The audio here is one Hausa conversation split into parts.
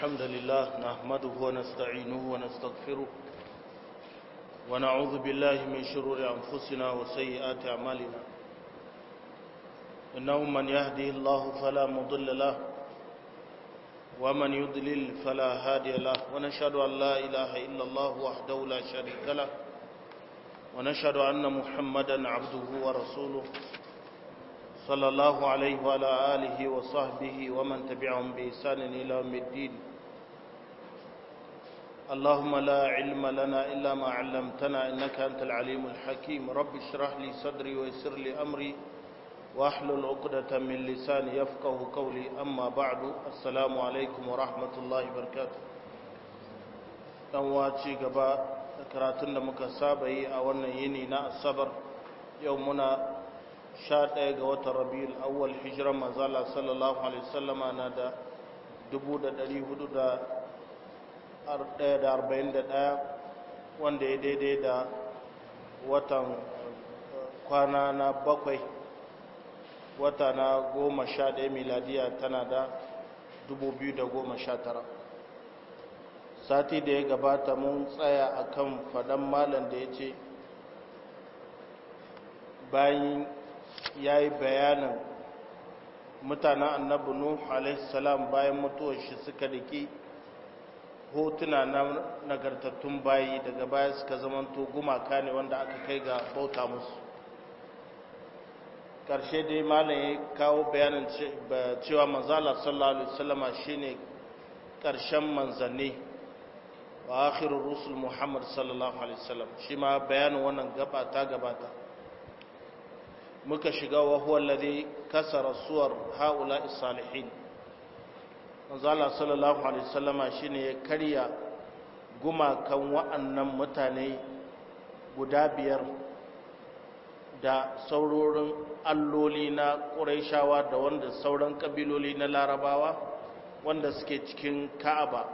الحمد لله نحمده ونستعينه ونستغفره ونعوذ بالله من شرور أنفسنا وسيئات أعمالنا إنه من يهده الله فلا مضل له ومن يضلل فلا هادي له ونشهد أن لا إله إلا الله وحده لا شريك له ونشهد أن محمدا عبده ورسوله صلى الله عليه وعلى آله وصحبه ومن تبعهم بإحسان إلى يوم الدين اللهم لا علم لنا إلا ما علمتنا إنك أنت العليم الحكيم رب اشرح لي صدري ويسر لي أمري واحلل عقدة من لساني يفقه قولي أما بعد السلام عليكم ورحمة الله وبركاته dan waci gaba da karatun da muka saba yi a wannan yini na asabar yau muna sha ɗaya ga watan rabiul awwal hijiran manzala sallallahu alaihi wasallama na da dubu da ɗari hudu da ɗaya da arba'in da ɗaya wanda ya daidai da watan kwana na bakwai wata na goma sha ɗaya miladiya tana da dubu biyu da goma sha tara sati da ya gabata mun tsaya akan faɗan malam da ya ce bayan ya yi bayanin mutanen annabi nuh alaihissalam bayan mutuwar shi suka riki hotuna na nagartattun bayi daga baya suka zamanto gumaka ne wanda aka kai ga bauta musu ƙarshe dai malam ya kawo bayanin cewa manzala sallallahu alaihi wasallama shine ƙarshen manzanni wa akhirur rusul muhammad sallallahu alaihi wasallam shi ma bayanin wannan gaba ta gabata muka shiga wa huwa alladhi kasara suwar haula salihin manzo Allah sallallahu alaihi wasallama shine ya karya gumakan wa'annan mutane guda biyar da saurorin alloli na Qurayshawa da wanda sauran kabiloli na Larabawa wanda suke cikin Ka'aba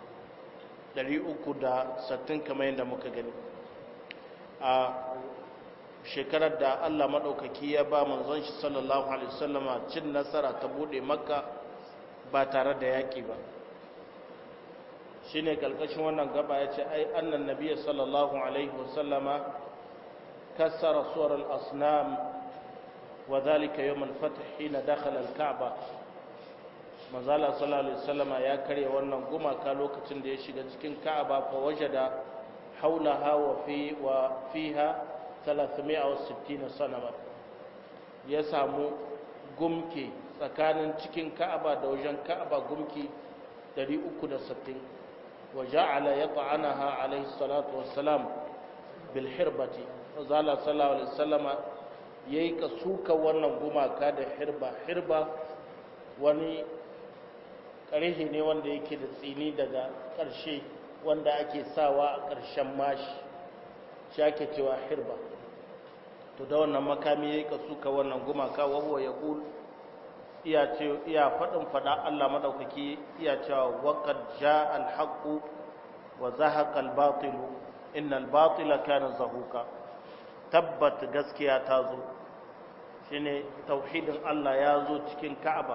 360 kamar yadda muka gani a shekarar da Allah maɗaukaki ya ba manzon shi sallallahu alaihi wasallama cin nasara ta bude makka ba tare da yaƙi ba shine kalkashin wannan gaba ya ce ai annan nabiyyi sallallahu alaihi wasallama kassara suwar al-asnam wa dhalika yawm al-fath hina dakhala al-ka'ba manzala sallallahu alaihi wasallama ya karya wannan gumaka lokacin da ya shiga cikin ka'aba fa wajada haulaha wa fi wa fiha 360 sanama ya samu gumki tsakanin cikin ka'aba da wajen ka'aba gumki 360 wa ja'ala yat'anaha alayhi salatu wassalam bil hirbati zala sallallahu alaihi wasallama yayi ka suka wannan gumaka da hirba hirba wani ƙarhe ne wanda yake da tsini daga ƙarshe wanda ake sawa a ƙarshen mashi shi ake cewa hirba to da wannan makami yayi ka suka wannan gumaka wa huwa yaqul iya ce iya fadin fada Allah madaukaki iya cewa waqad jaa al-haqq wa zahaqa al-batil innal batila kana zahuqa tabbat gaskiya ta zo shine tauhidin Allah ya zo cikin Ka'aba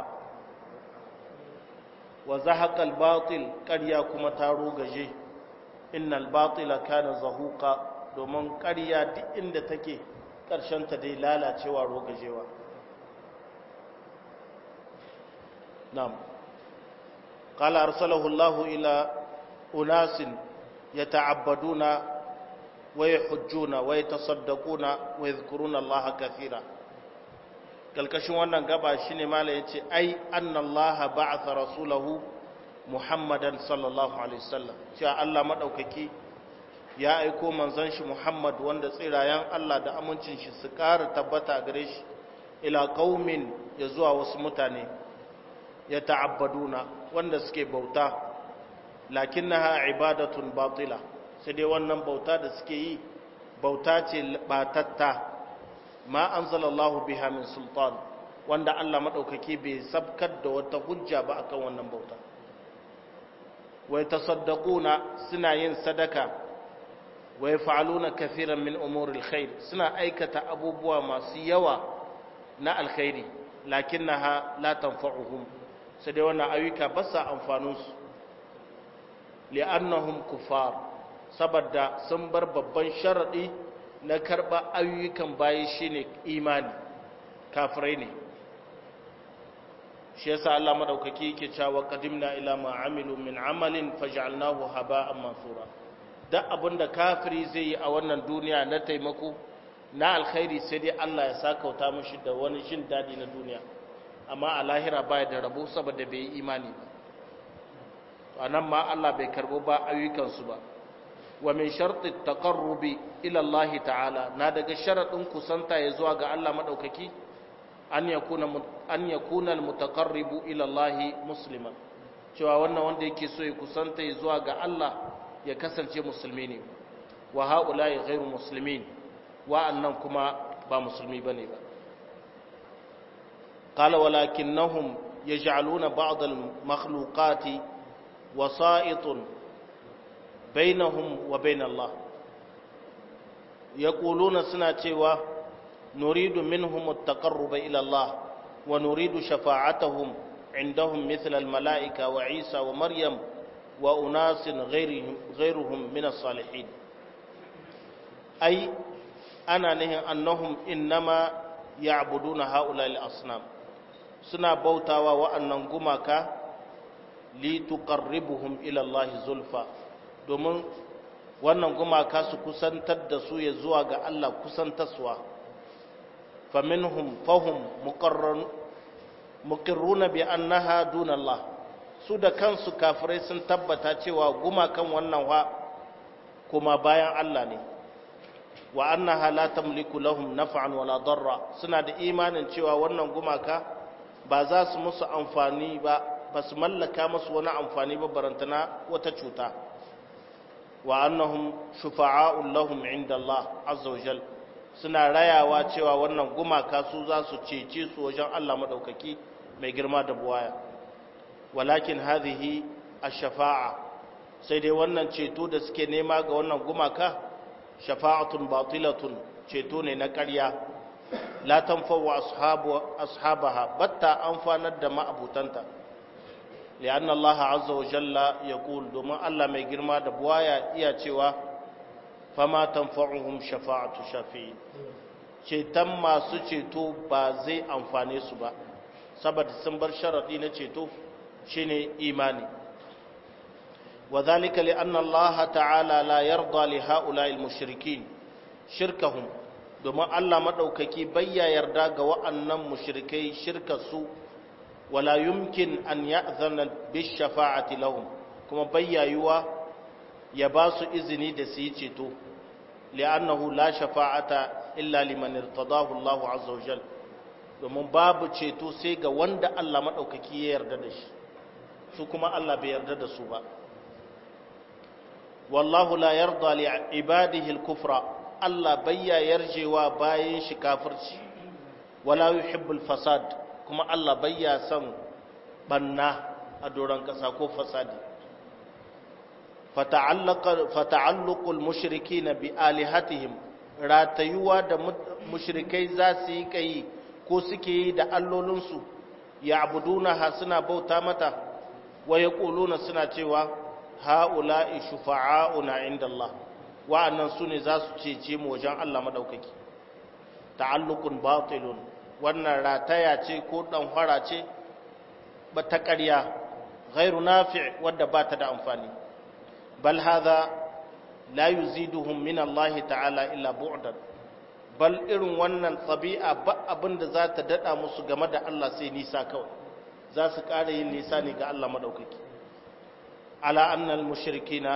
wa zahaqa al-batil ƙarya kuma ta rogaje innal batila kana zahuqa domin ƙarya duk inda take ta dai lalacewa rogajewa na'am qala arsalahu Allahu ila unasin yata'abbaduna wa yahujjuna wa yatasaddaquna wa yadhkuruna Allah kathira kalkashin wannan gaba shine mala yace ai anna Allah ba'atha rasulahu Muhammadan sallallahu alaihi wasallam cewa Allah madaukaki ya aiko manzon shi Muhammad wanda tsirayen Allah da amincin shi su ƙara tabbata gare shi ila qaumin ya zuwa wasu mutane ya ta'abbaduna wanda suke bauta lakinnaha ibadatun batila sai dai wannan bauta da suke yi bauta ce batatta ma anzalallahu biha min sultan wanda Allah madaukaki bai sabkar da wata hujja ba akan wannan bauta wa yatasaddaquna suna yin sadaka wa yaf'aluna kathiran min umuril khair suna aikata abubuwa masu yawa na alkhairi lakinnaha la tanfa'uhum sai dai wannan ayyuka ba sa amfanin su li'annahum kufar saboda sun bar babban sharadi na karba ayyukan bayi shine imani kafirai ne shi yasa Allah madaukaki yake cewa qadimna ila ma amilu min amalin faj'alnahu haba'an mansura duk abinda kafiri zai yi a wannan duniya na taimako na alkhairi sai dai Allah ya sakauta mishi da wani jin dadi na duniya amma a lahira baya da rabo saboda bai yi imani ba to anan ma Allah bai karbo ba ayyukan su ba wa min sharti taqarrubi ila Allah ta'ala na daga sharadin kusanta ya zuwa ga Allah madaukaki an yakuna an yakuna almutaqarribu ila Allah musliman cewa wannan wanda yake so ya kusanta ya zuwa ga Allah ya kasance musulmi ne wa haula'i ghairu muslimin wa'annan kuma ba musulmi bane ba qala walakinnahum yaj'aluna ba'd al-makhluqati wasa'itun bainahum wa bain Allah yaquluna suna cewa nuridu minhum at-taqarruba ila Allah wa nuridu shafa'atahum عندهم مثل الملائكة وعيسى ومريم وأناس غيرهم, غيرهم من الصالحين أي أنا نهي أنهم إنما يعبدون هؤلاء الأصنام سنا بوتاوا وأنهم قمك لتقربهم إلى الله زلفا domin wannan gumaka su kusantar da su ya zuwa ga Allah kusantaswa faminhum fahum muqarruna bi annaha dunallah su da kansu kafirai sun tabbata cewa gumakan wannan wa kuma bayan Allah ne wa annaha la tamliku lahum naf'an wala darra suna da imanin cewa wannan gumaka ba za su musu amfani ba ba su mallaka musu wani amfani ba barantana wata cuta wa annahum shufa'a'un lahum inda Allah azza wa jal suna rayawa cewa wannan gumaka su za su cece su wajen Allah madaukaki mai girma da buwaya walakin hadhihi ash-shafa'a sai dai wannan ceto da suke nema ga wannan gumaka shafa'atun batilatun ceto ne na ƙarya la tanfa'u ashabu ashabaha batta amfanar da ma'abutanta lianna Allah azza wa jalla yaqul domin Allah mai girma da buwaya iya cewa fama tanfa'uhum shafa'atu shafi'in ceton masu ceto ba zai amfane su ba saboda sun bar sharadi na ceto shine imani وذلك لأن الله تعالى لا يرضى لهؤلاء المشركين شركهم domin Allah maɗaukaki bayya yarda ga wa'annan mushrikai shirkarsu wala yumkin an ya'zana bis shafa'ati lahum kuma bayyayuwa ya ba su izini da su yi ceto li'annahu la shafa'ata illa liman irtadahu Allah azza wa jal domin babu ceto sai ga wanda Allah maɗaukaki ya yarda da shi su kuma Allah bai yarda da su ba wallahu la yarda li ibadihi al-kufra Allah bayya yarjewa bayan shi kafirci wala yuhibbul fasad kuma Allah bayya son banna a doron kasa ko fasadi fata'allaqa fata'alluqul mushrikeena bi alihatihim ratayuwa da mushrikai za su yi kai ko suke yi da allolinsu ya'budunaha suna bauta mata wa yaquluna suna cewa ha'ula'i shufa'a'una inda Allah wa'annan su ne za su cece mu wajen Allah maɗaukaki ta'allukun batilun wannan rataya ce ko ɗanfara ce ba ta ƙarya ghairu nafi' wadda ba ta da amfani bal hadha la yuziduhum min Allah ta'ala illa bu'dan bal irin wannan tsabi'a ba abin da za ta daɗa musu game da Allah sai nisa kawai za su ƙara yin nisa ne ga Allah maɗaukaki على أن المشركين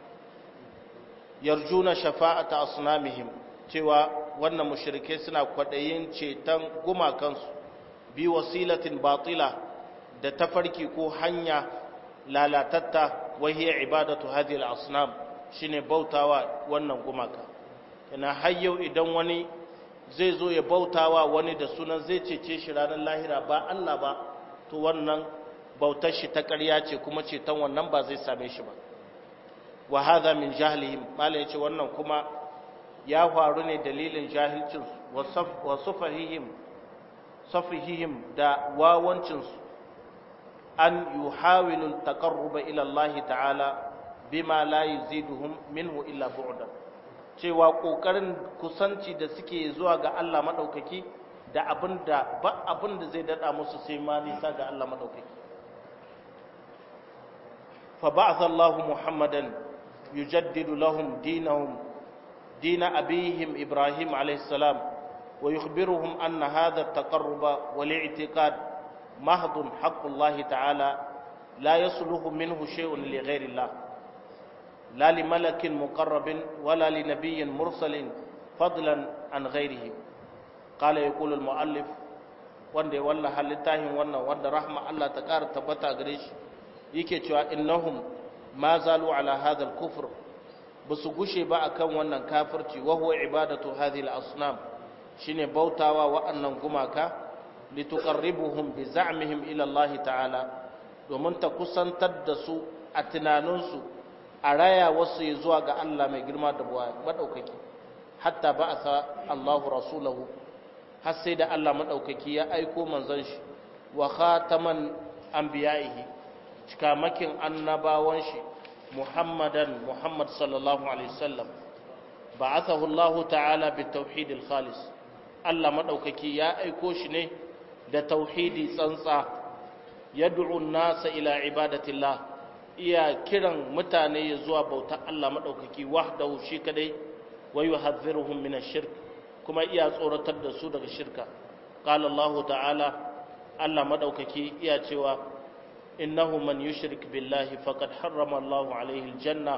يرجون شفاعة أصنامهم cewa wannan mushrikai suna kwaɗayin ceton gumakansu bi wasilatin batila da tafarki ko hanya lalatatta wahiyar ibadatu hadhihi al-asnam shine bautawa wannan gumaka ina har yau idan wani zai zo ya bautawa wani da sunan zai cece shi ranar lahira ba Allah ba to wannan bautar shi ta ƙarya ce kuma ceton wannan ba zai same shi ba wa hadha min jahlihim mala yace wannan kuma ya faru ne dalilin jahilcin wa sufahihim safihihim da wawancin su an yuhawilu taqarruba ila Allah ta'ala bima la yuziduhum minhu illa bu'dan cewa kokarin kusanci da suke zuwa ga Allah madaukaki da abinda ba abinda zai dada musu sai ma nisa ga Allah madaukaki fa ba'atha Allahu Muhammadan yujaddidu lahum dinahum din abihim Ibrahim alayhi salam wa yukhbiruhum anna hadha at-taqarruba wal i'tiqad mahdun haqqullahi ta'ala la yasluhu minhu shay'un li ghayri Allah لا لملك مقرب ولا لنبي مرسل فضلا عن غيره قال يقول المؤلف wanda ya wallaha littafin wannan wanda rahma Allah ta ƙara tabbata gare shi yake cewa innahum ma zalu ala hadha al-kufr basu gushe ba akan wannan kafirci wa huwa ibadatu hadhihi al-asnam shine bautawa wa'annan gumaka lituqarribuhum bi za'mihim ila Allah ta'ala domin ta kusantar da su a tunaninsu a raya wasu ya zuwa ga Allah mai girma da buwa maɗaukaki hatta ba a sa Allahu rasulahu har sai da Allah maɗaukaki ya aiko manzon shi wa khataman anbiya'ihi cikamakin annabawan shi Muhammadan Muhammad sallallahu alaihi wasallam ba'athahu Allah ta'ala bi tauhid al-khalis Allah maɗaukaki ya aiko shi ne da tauhidi tsantsa yad'u an-nasa ila ibadatillah iya kiran mutane ya zuwa bautar Allah maɗaukaki wahdahu shi kadai wa yuhadhdhiruhum min ash-shirk kuma iya tsoratar da su daga shirka qala Allah ta'ala Allah maɗaukaki iya cewa innahu man yushrik billahi faqad harrama Allah alayhi al-janna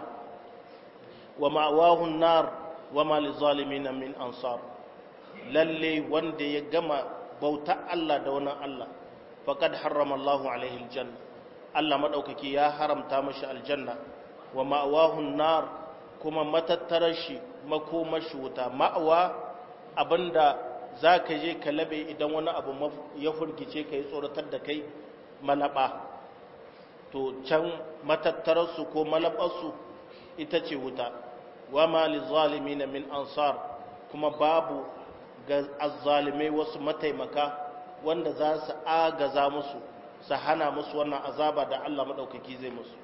wa ma'wahu an-nar wa ma lizalimin min ansar lalle wanda ya gama bautar Allah da wani Allah faqad harrama Allah alayhi al-janna Allah maɗaukaki ya haramta mashi aljanna wa ma'awahun nar kuma matattarar shi makomashi wuta ma'awa abinda za ka je ka labe idan wani abu ya furgice ka yi tsoratar da kai malaba to can matattararsu ko malabarsu ita ce wuta wa ma li na min ansar kuma babu ga azzalimai wasu mataimaka wanda za su agaza musu su hana musu wannan azaba da Allah maɗaukaki zai musu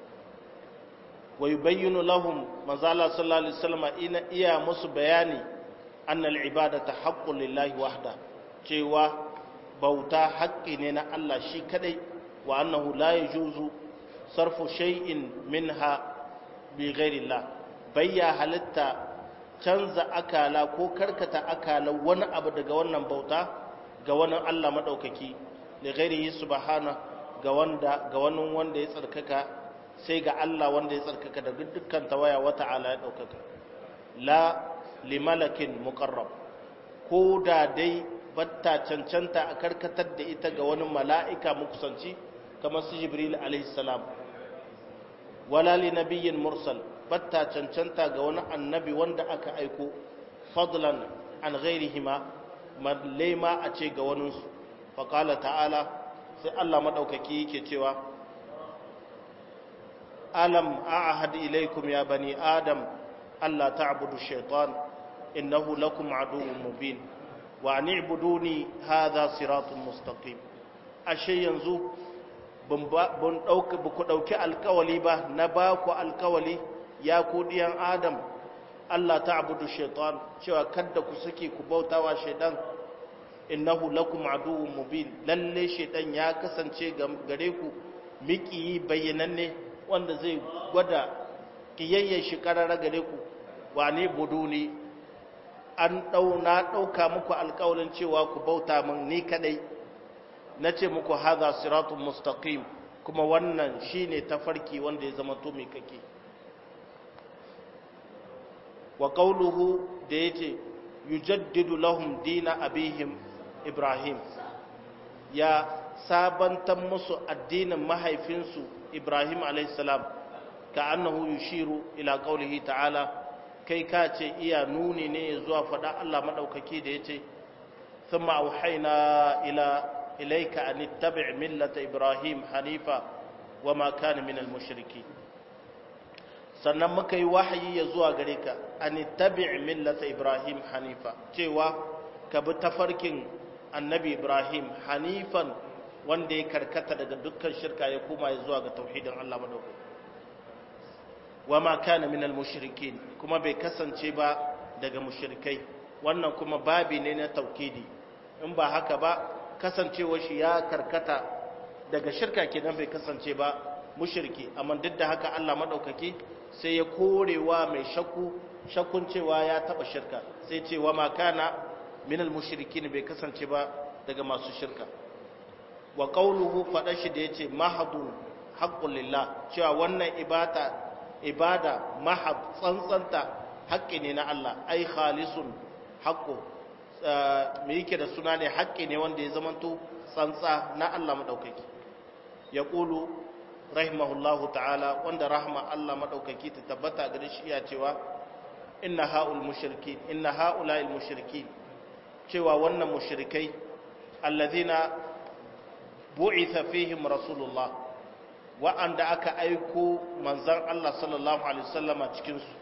wa yubayyinu lahum manzala sallallahu alaihi wasallam ina iya musu bayani anna al-ibadata haqqun lillahi wahda cewa bauta haƙƙi ne na Allah shi kadai wa annahu la yajuzu sarfu shay'in minha bi ghairillah bayya halitta canza akala ko karkata akala wani abu daga wannan bauta ga wani Allah maɗaukaki da ghairihi subhanahu ga wanda ga wani wanda ya tsarkaka sai ga Allah wanda ya tsarkaka da dukkan tawaya wata ala ya daukaka la limalakin muqarrab ko da dai batta cancanta a karkatar da ita ga wani mala'ika mukusanci kamar su jibril alaihi salam wala li nabiyyin mursal batta cancanta ga wani annabi wanda aka aiko fadlan an ghairihima ma a ce ga waninsu faqala ta'ala sai Allah maɗaukaki yake cewa alam a'ahad ilaikum ya bani adam Allah ta'budu shaitan innahu lakum aduwwun mubin wa an i'buduni hadha siratun mustaqim ashe yanzu bun dauki ku dauki alkawali ba na ba ku alkawali ya ku diyan adam Allah ta'budu shaitan cewa kada ku sake ku bautawa shaitan innahu lakum aduwwun mubin lalle shaitan ya kasance gare ku miki bayyananne wanda zai gwada kiyayyen shi karara gare ku wane buduni an dau na dauka muku alƙawarin cewa ku bauta min ni kadai nace muku hadha siratun mustaqim kuma wannan shine tafarki wanda ya zama to mai kake wa qawluhu da yace yujaddidu lahum dina abihim ibrahim ya sabantan musu addinin mahaifinsu ibrahim alaihissalam ka annahu yushiru ila qaulihi ta'ala kai ka ce iya nuni ne zuwa faɗa Allah maɗaukaki da ya ce thumma auhayna ila ilayka an ittabi' millata ibrahim hanifa wa ma kana minal mushriki sannan muka yi wahayi ya zuwa gare ka an ittabi' millata ibrahim hanifa cewa ka bi tafarkin annabi ibrahim hanifan wanda ya karkata daga dukkan shirka ya koma ya zuwa ga tauhidin Allah madaukaki wa ma kana minal mushrikin kuma bai kasance ba daga mushrikai wannan kuma babi ne na taukidi in ba haka ba kasancewar shi ya karkata daga shirka kenan bai kasance ba mushriki amma duk da haka Allah madaukaki sai ya korewa mai shakku shakkun cewa ya taba shirka sai ce wa ma kana minal mushrikin bai kasance ba daga masu shirka wa qawluhu fada shi da yace mahadun haqqul lillah cewa wannan ibada ibada mahab tsantsanta haƙƙi ne na Allah ai khalisun haqqu me yake da suna ne haƙƙi ne wanda ya zamanto tsantsa na Allah madaukaki ya qulu rahimahullahu ta'ala wanda rahma Allah madaukaki ta tabbata gare shi ya cewa inna haul mushrikin inna haula'il mushrikin cewa wannan mushrikai alladhina bu'itha fihim rasulullah wa'anda aka aiko manzan Allah sallallahu alaihi wasallama cikin su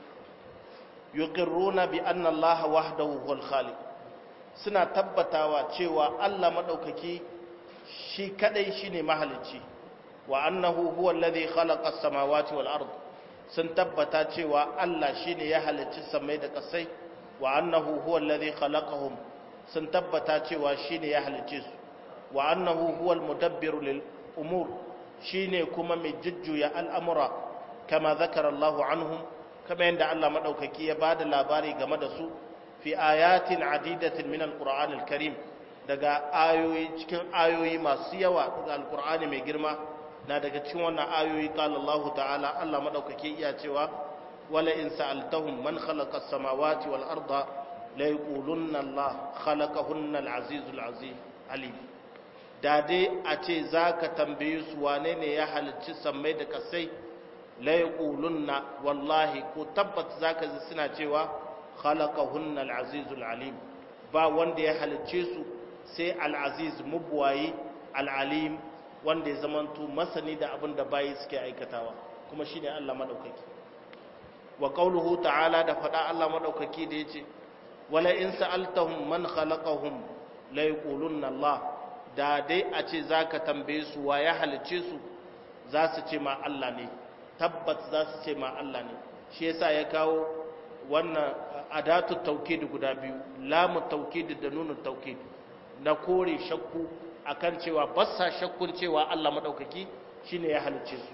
yuqirruna bi anna Allah wahdahu huwal khaliq suna tabbatawa cewa Allah madaukaki shi kadai shine mahalicci wa annahu huwa alladhi khalaqa as-samawati wal ard sun tabbata cewa Allah shine ya halicci samai da kasai wa annahu huwa alladhi khalaqahum sun tabbata cewa shine ya halicce su wa annahu huwa al-mudabbiru lil umur shine kuma mai jujjuya al'amura kama zakara Allah anhum kama yadda Allah madaukaki ya bada labari game da su fi ayatin adidatin min al-Qur'an al-Karim daga ayoyi cikin ayoyi masu yawa daga al-Qur'ani mai girma na daga cikin wannan ayoyi qala Allah ta'ala Allah madaukaki iya cewa wala in sa'altahum man khalaqa as-samawati wal arda la yaqulunna Allah khalaqahunna al-azizul azim alim da dai a ce za ka tambaye su wane ne ya halicci sammai da kasai laiƙulunna wallahi ko tabbat za ka ji suna cewa khalaqahunna al-azizul alim ba wanda ya halicce su sai al-aziz mubwayi al-alim wanda ya zamanto masani da abin da bayi suke aikatawa kuma shine Allah madaukaki wa qauluhu ta'ala da fada Allah madaukaki da yace wala in sa'altahum man khalaqahum la yaqulunna Allah da dai a ce zaka tambaye su wa ya halice su za su ce ma Allah ne tabbat za su ce ma Allah ne shi yasa ya kawo wannan adatu tawkid guda biyu lamu tawkid da nunu tawkid na kore shakku akan cewa bassa shakkun cewa Allah madaukaki shine ya halice su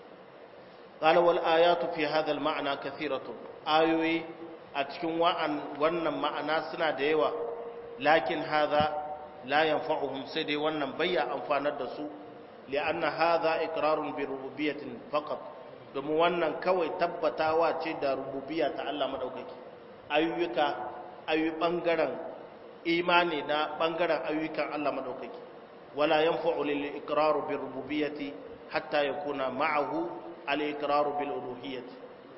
qala wal ayatu fi hadha al ma'na kathiratun ayoyi a cikin wa'an wannan ma'ana suna da yawa lakin hadha la yanfa'uhum sai dai wannan bayya amfanar da su li'anna hadha iqrarun bi rububiyyatin faqat domin wannan kawai tabbatawa ce da rububiyya ta Allah madaukaki ayyuka ayu bangaren imani na bangaren ayyukan Allah madaukaki wala yanfa'u lil iqraru bi rububiyyati hatta yakuna ma'ahu al iqraru bil uluhiyyati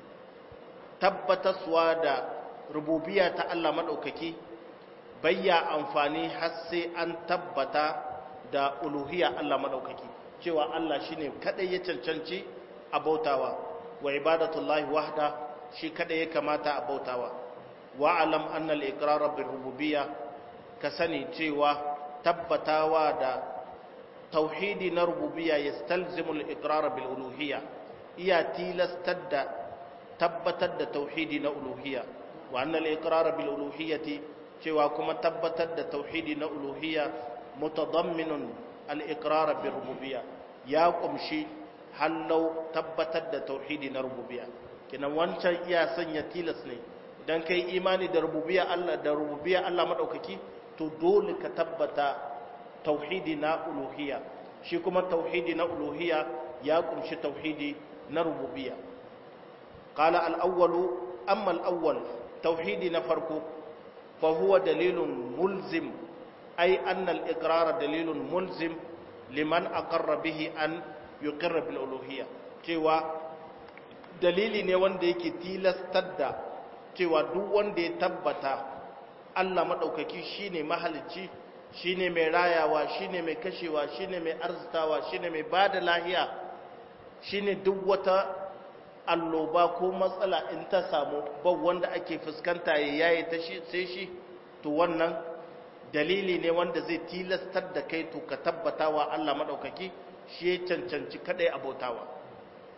tabbataswa da rububiyya ta Allah madaukaki bayya amfani har sai an tabbata da uluhiyya Allah madaukaki cewa Allah shine kadai ya cancanci a bautawa wa ibadatullahi wahda shi kadai ya kamata a bautawa wa alam anna al-iqrar bir rububiyya ka sani cewa tabbatawa da tauhidi na rububiyya yastalzimu al-iqrar bil uluhiyya iya tilastar da tabbatar da tauhidi na uluhiyya wa anna al-iqrar bil uluhiyyati cewa kuma tabbatar da tauhidi na uluhiyya mutadamminun al-iqrar bir rububiyya ya kumshi hallau tabbatar da tauhidi na rububiyya kinan wancan iya sanya tilas ne idan kai imani da rububiyya Allah da rububiyya Allah madaukaki to dole ka tabbata tauhidi na uluhiyya shi kuma tauhidi na uluhiyya ya kumshi tauhidi na rububiyya qala al-awwalu amma al-awwal tauhidi na farko fa huwa dalilun mulzim ay anna al-iqrar dalilun mulzim liman aqarra bihi an yuqirra bil uluhiyya cewa dalili ne wanda yake tilastar da cewa duk wanda ya tabbata Allah madaukaki shine mahalicci shine mai rayawa shine mai kashewa shine mai arzitawa shine mai bada lahiya shine duk wata alloba ko matsala in ta samu ba wanda ake fuskanta ya yayi ta shi sai shi to wannan dalili ne wanda zai tilastar da kai to ka tabbata wa Allah madaukaki shi ya cancanci kadai abotawa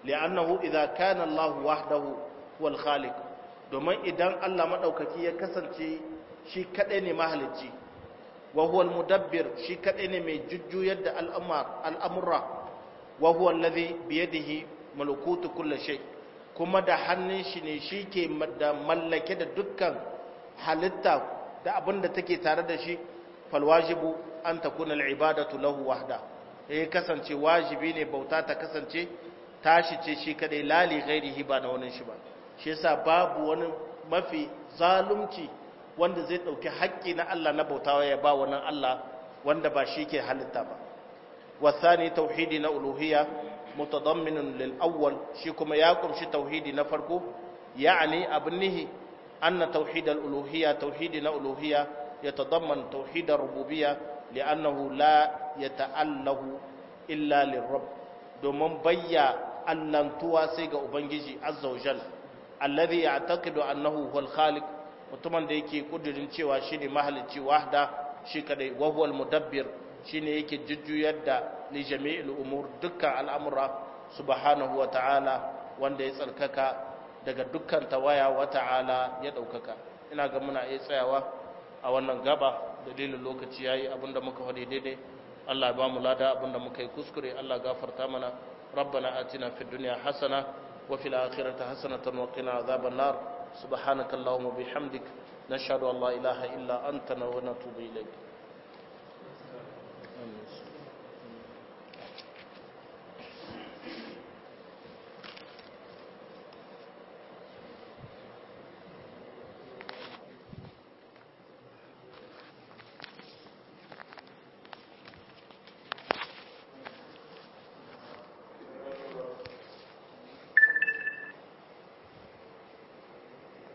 li'annahu idza kana Allah wahdahu wal khaliq domin idan Allah madaukaki ya kasance shi kadai ne mahalicci wa huwa al mudabbir shi kadai ne mai jujjuyar da al'amura wa huwa alladhi bi yadihi malakutu kulli shay kuma da hannun shi ne shi ke da mallake da dukkan halitta da abin da take tare da shi falwajibu an takuna al'ibadatu lahu wahda ya kasance wajibi ne bauta ta kasance tashi ce shi kadai lali ghairihi ba na wani shi ba shi yasa babu wani mafi zalunci wanda zai dauki haƙƙi na Allah na bautawa ya ba wannan Allah wanda ba shi ke halitta ba wasani tauhidi na uluhiyya mutadamminun lil awwal shi kuma ya kumshi tauhidi na farko ya'ani abin nihi anna tauhid al uluhiyya tauhidi na uluhiyya yatadamman tauhid ar rububiyya li'annahu la yata'allahu illa lirabb domin bayya allantuwa sai ga ubangiji azza wa jal alladhi ya'taqidu annahu huwal khaliq mutumin da yake kudirin cewa shine mahalicci wahda shi kadai wa huwal mudabbir shine yake jujjuyar da li jami'il umur dukkan al'amura subhanahu wa ta'ala wanda ya tsarkaka daga dukkan tawaya wa ta'ala ya daukaka ina ga muna iya tsayawa a wannan gaba dalilin lokaci yayi abinda muka faɗi daidai Allah ya ba mu lada abinda muka yi kuskure Allah gafarta mana ربنا آتنا في الدنيا حسنة وفي الآخرة حسنة وقنا عذاب النار سبحانك اللهم وبحمدك نشهد أن لا إله إلا أنت ونتوب إليك